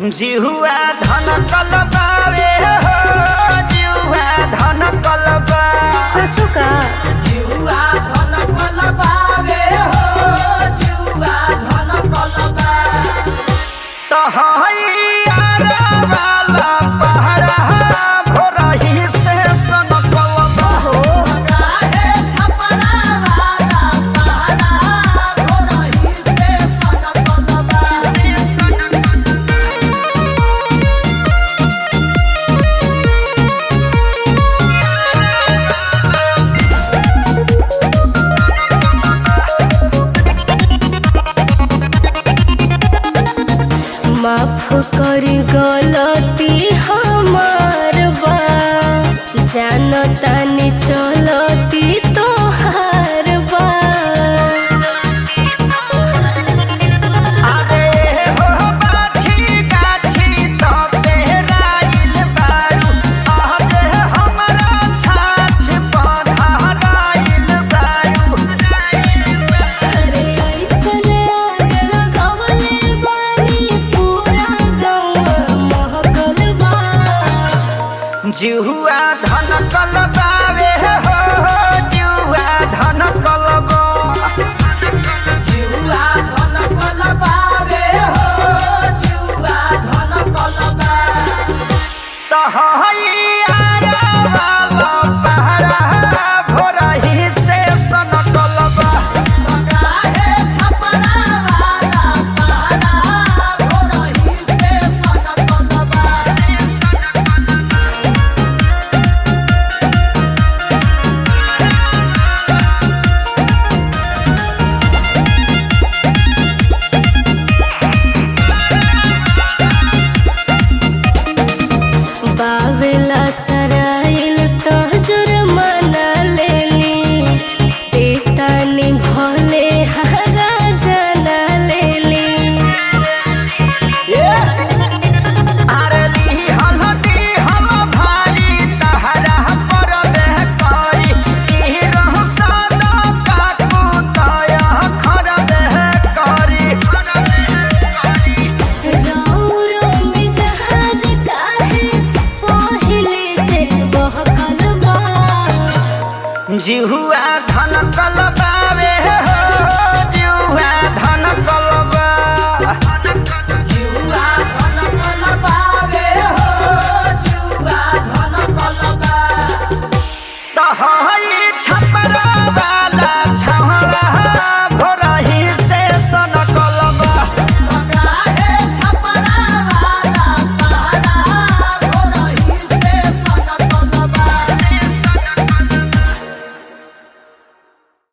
जिहुआ धन कलबावे हो जिहुआ धन कलबा सचो का जिहुआ धन कलबावे हो जिहुआ धन कलबा तो हैया वाला पहाड़ा भोरही से सन कलबा हो गाहे छपरा वाला पहाड़ा भोरही से सन कलबा माफ करी गलती हमार बा जानतानी चलती तोहार बा अरे हो बाछी गाछी तो बेराइल बारू आज हमरा छाछ पधाराइल बारू अरे ऐसन आग लगवले बानी पूरा गौवा महकल बा जिहुआ धन कलबावे हो जिहुआ धन कलबा जिहुआ धन कलबावे हो जिहुआ धन कलबा तो हैया वाला पहाड़ा भोरही से सन कलबा गाहे छपरा वाला पहाड़ा भोरही से सन कलबा बावेला सराइल तो जुर्माना लेली देतानी भले हरा जाना लेली आरली हलदी हम भारी तहरा पर बेहकारी ई रह सदा काकू तया खर बेहकारी रौरो में जहाज काहे पहिले से बहकल बा जिहुआ